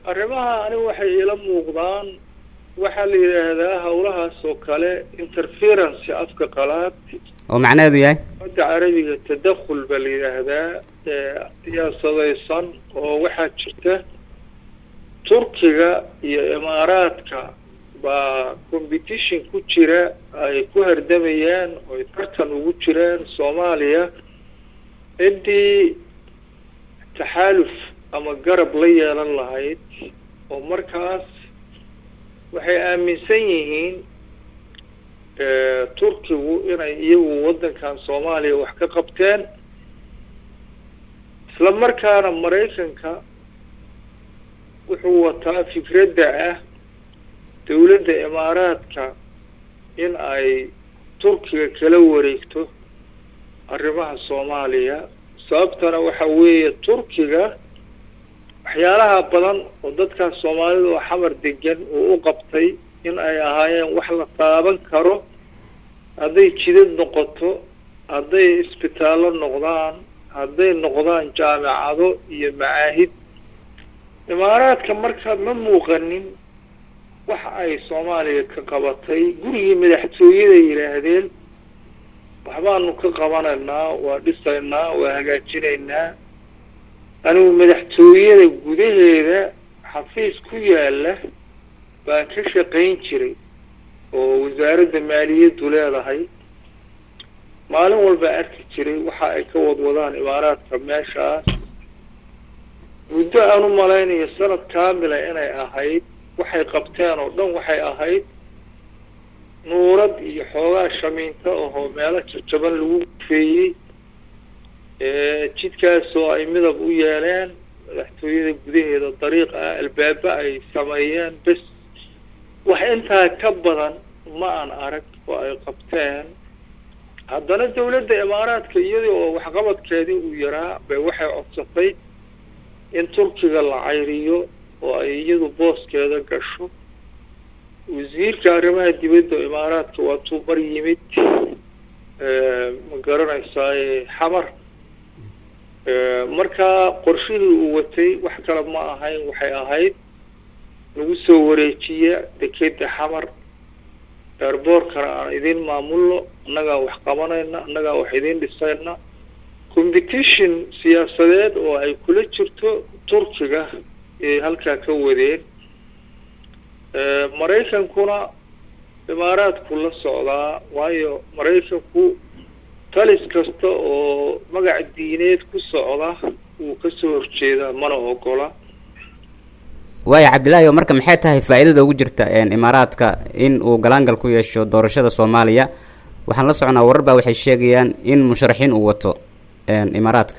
arrimaha anigu waxay ila muuqdaan waxaa la yidhaahdaa hawlahaas oo kale interference afka qalaad oo macnaheedu yahay hadda carabiga tadakhul baa la yidhaahdaa siyaasadaysan oo waxaa jirta turkiga iyo imaaraadka baa competition ku jira ay ku hardamayaan oy tartan ugu jiraan soomaaliya ciddii taxaaluf ama garab la yeelan lahayd oo markaas waxay aaminsan yihiin turkigu inay iyagu waddankan soomaaliya wax ka qabteen isla markaana maraykanka wuxuu wataa fikradda ah dowladda imaaraadka in ay turkiga kala wareegto arrimaha soomaaliya sababtana waxa weeye turkiga waxyaalaha badan oo dadkaas soomaalida oo xamar degan uu u qabtay in ay ahaayeen wax la taaban karo hadday jidad noqoto hadday isbitaallo noqdaan hadday noqdaan jaamicado iyo macaahid imaaraadka marka ma muuqanin waxa ay soomaaliya ka qabatay gurigii madaxtooyada yidhaahdeen waxbaanu ka qabanaynaa waa dhisaynaa waa hagaajinaynaa anigu madaxtooyada gudaheeda xafiis ku yaala baan ka shaqayn jiray oo wasaaradda maaliyaddu leedahay maalin walba arki jiray waxa ay ka wadwadaan imaaraadka meeshaas muddo aan u malaynayo sanad kaamila inay ahayd waxay qabteen oo dhan waxay ahayd nuurad iyo xoogaa shamiinto ahoo meelo jajaban lagu gufeeyey jidkaasoo ay midab u yeeleen madaxtooyada gudaheeda dariiq ah albaaba ay sameeyeen bes wax intaa ka badan ma aan arag oo ay qabteen haddana dawladda imaaraadka iyadii oo waxqabadkeedii uu yaraa bay waxay codsatay in turkiga la cayriyo oo ay iyadu booskeeda gasho wasiirka arrimaha dibadda imaaraadka waa tuu mar yimid ma garanaysaa xamar markaa qorshihii uu watay wax kale ma ahayn waxay ahayd lagu soo wareejiya dekeda xamar eerboorkana aan idin maamulno annagaa wax qabanayna annagaa wax idin dhisayna competition siyaasadeed oo ay kula jirto turkiga ee halkaa ka wadeen maraykankuna imaaraadku la socdaa waayo maraykanku talis kasta oo magac diineed ku socda wuu kasoo horjeedaa mana ogola waaya cabdillaahi oo marka maxay tahay faa-iidada ugu jirta imaaraadka in uu galaangal ku yeesho doorashada soomaaliya waxaan la soconaa warar baa waxay sheegayaan in musharaxiin uu wato imaaraadka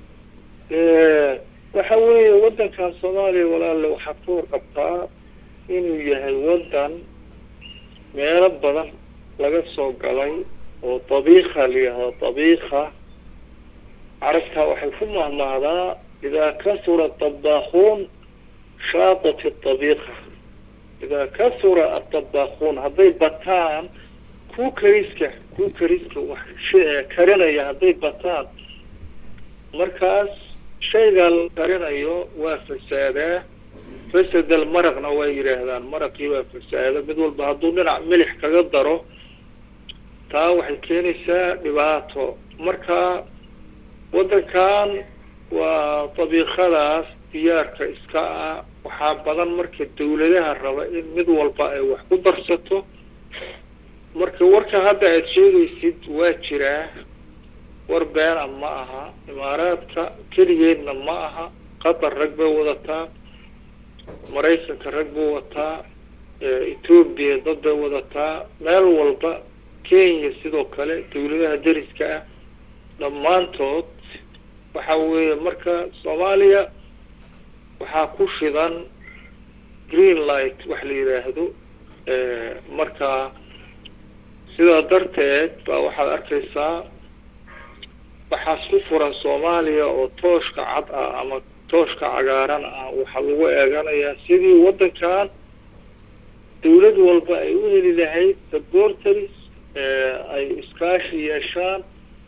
waxa weeye waddankan soomaaliya walaale waxaad ka warqabtaa inuu yahay waddan meelo badan laga soo galay oo dabiika la yihahdo dabiika carabtaa waxay ku mahmahdaa idaa kasura dabaakuun shaatat dabiika idaa kasura adabaakuun hadday bataan ku kariska ku kariska wax karinaya hadday bataan markaas shaygaa la karinayo waa fasaadaa fasadal maraqna waa yidhaahdaan maraqii waa fasaada mid walba hadduu dhinac milix kaga daro taa waxay keenaysaa dhibaato marka waddankan waa dabiiqadaas diyaarka iska ah waxaa badan marka dawladaha raba in mid walba ay wax ku darsato marka warka hadda aad sheegaysid waa jiraa war beena ma aha imaaraadka keligeedna ma aha qatar rag bay wadataa maraykanka rag buu wataa etoobiya dad bay wadataa meel walba kenya sidoo kale dawladaha dariska ah dhammaantood waxa weeye marka soomaaliya waxaa ku shidan green light wax la yidhaahdo marka sidaa darteed baa waxaad arkaysaa waxaas ku furan soomaaliya oo tooshka cad ah ama tooshka cagaaran ah waxaa lagu eeganayaa sidii waddankan dawlad walba ay u heli lahayd supporters ay iskaashi yeeshaan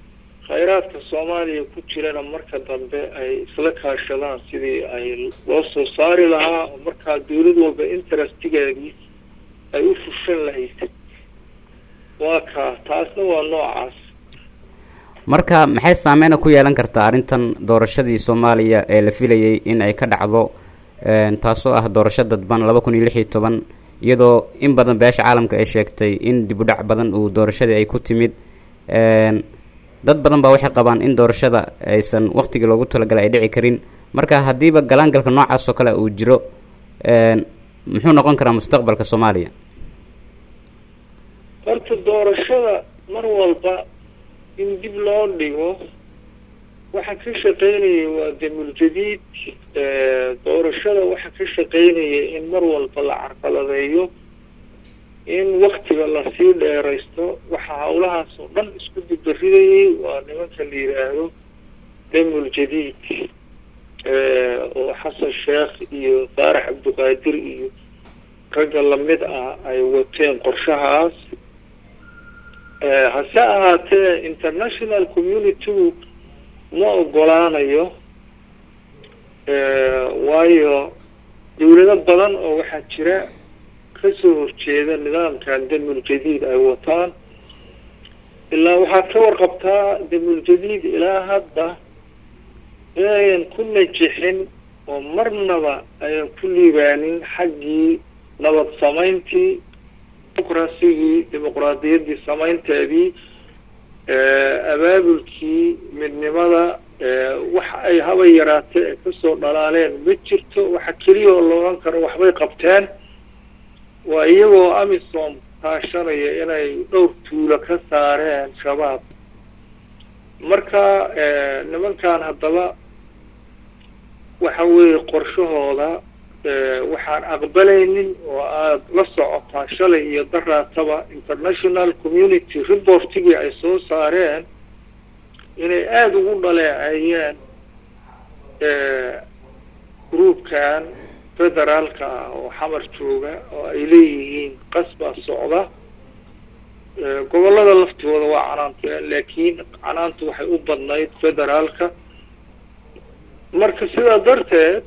khayraadka soomaaliya ku jirana marka dambe ay isla kaashadaan sidii ay loo soo saari lahaa oo markaa dawlad walba interestigeedii ay u fushan lahayd waa kaa taasna waa noocaas marka maxay saameyna ku yeelan kartaa arrintan doorashadii soomaaliya ee la filayay in ay ka dhacdo taasoo ah doorasho dadban laba kun iyo lix iyo toban iyadoo in badan beesha caalamka ay sheegtay in dib u dhac badan uu doorashadii ay ku timid dad badan baa waxay qabaan in doorashada aysan waktigii loogu talagalay ay dhici karin marka haddiiba galaangalka noocaas oo kale uu jiro muxuu noqon karaa mustaqbalka soomaaliya horta doorashada mar walba in dib loo dhigo waxa ka shaqeynaya waa damuljadiid doorashada waxa ka shaqeynaya in mar walba la carqaladeeyo in waktiga lasii dheeraysto waxa hawlahaas oo dhan isku dibbaridayay waa nimanka la yidhaahdo damuljadiid oo xasan sheekh iyo faarax cabdiqaadir iyo ragga lamid ah ay wateen qorshahaas hase ahaatee international community ma ogolaanayo waayo dawlado badan oo waxaa jira kasoo horjeeda nidaamkan damuljadiid ay wataan ilaa waxaad ka warqabtaa damuljadiid ilaa hadda inayan ku najixin oo marnaba ayan ku liibaanin xaggii nabad samayntii dimuqrasigii dimuqraadiyaddii samaynteedii abaabulkii midnimada wax ay haba yaraatee ee kasoo dhalaaleen ma jirto waxa keliya oo loogan karo waxbay qabteen waa iyagoo amisom kaashanaya inay dhowr tuulo ka saareen shabaab marka nimankan haddaba waxa weeye qorshahooda waxaan aqbalaynin oo aada la socotaa shalay iyo daraataba international community reportigii ay soo saareen inay aada ugu dhaleeceeyeen groupkan federaalka ah oo xamar jooga oo ay leeyihiin qasbaa socda gobollada laftooda waa canaanteen laakiin canaantu waxay u badnayd federaalka marka sidaa darteed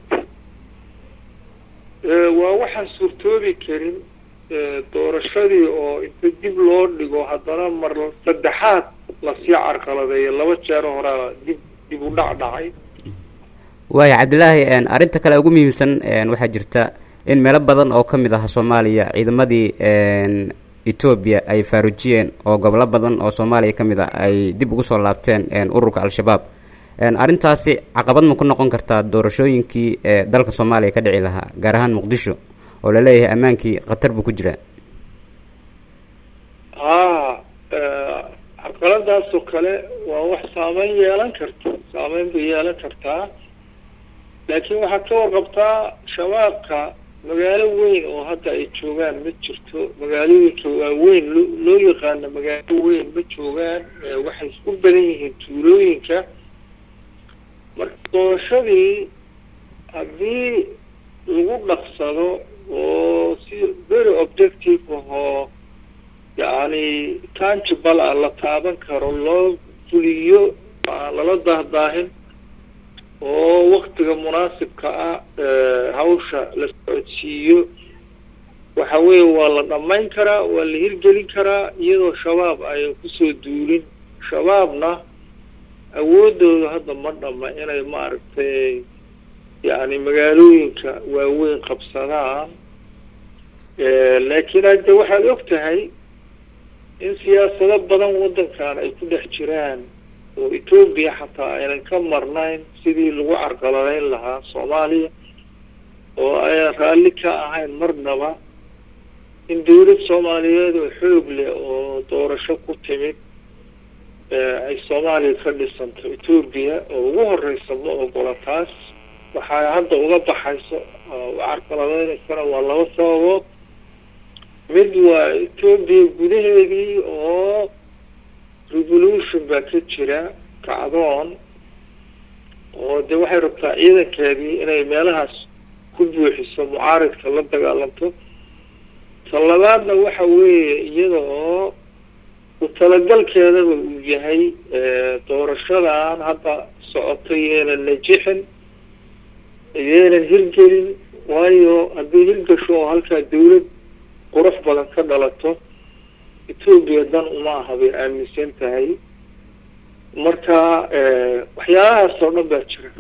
waa waxaan suurtoobi karin doorashadii oo inta dib loo dhigo haddana mar saddexaad lasii carqaladeeyo laba jeero horaa dib dib u dhac dhacay waaya cabdilaahi arrinta kale ugu muhiimsan waxaa jirta in meelo badan oo ka mid ah soomaaliya ciidamadii etoobiya ay faarujiyeen oo gobolo badan oo soomaaliya ka mid ah ay dib ugu soo laabteen ururka al-shabaab arrintaasi caqabad ma ku noqon kartaa doorashooyinkii ee dalka soomaaliya ka dhici lahaa gaar ahaan muqdisho oo laleeyahay ammaankii khatar buu ku jiraa haa carqaladaasoo kale waa wax saameyn yeelan karta saameyn bay yeelan kartaa laakiin waxaad ka warqabtaa shabaabka magaalo weyn oo hadda ay joogaan ma jirto magaalooyinka waaweyn loo loo yaqaano magaalo weyn ma joogaan waxay isku badan yihiin tuulooyinka marka doorashadii haddii lagu dhaqsado oo si very objective ahoo yacni tangible ah la taaban karo loo fuliyo aan lala dahdaahin oo waktiga munaasibka ah hawsha la socodsiiyo waxa weeye waa la dhammayn karaa waa la hirgelin karaa iyadoo shabaab ayan kusoo duulin shabaabna awoodooda hadda ma dhama inay maaragtay yacni magaalooyinka waaweyn qabsadaan laakiin hadde waxaad og tahay in siyaasado badan waddankan ay ku dhex jiraan oo etoobiya xataa aynan ka marnayn sidii lagu carqaladeyn lahaa soomaaliya oo aynan raalli ka ahayn marnaba in dawlad soomaaliyeed oo xoog leh oo doorasho ku timid ay soomaaliya ka dhisanto etoobiya oo ugu horeysa ma ogola taas waxaa hadda uga baxayso carqaladeynaysana waa laba sababood mid waa etoobiya gudaheedii oo revolution baa ka jira kacdoon oo de waxay rabtaa ciidankeedii inay meelahaas ku buuxiso mucaaridka la dagaalanto ta labaadna waxa weeye iyada oo ku talagalkeedaba uu yahay doorashadan hadda socoto yeelan najixin yeelan hirgelin waayo haddii hirgasho oo halkaa dawlad qurux badan ka dhalato etoobiya dan uma aha bay aaminsan tahay marka waxyaalahaas oo dhan baa jira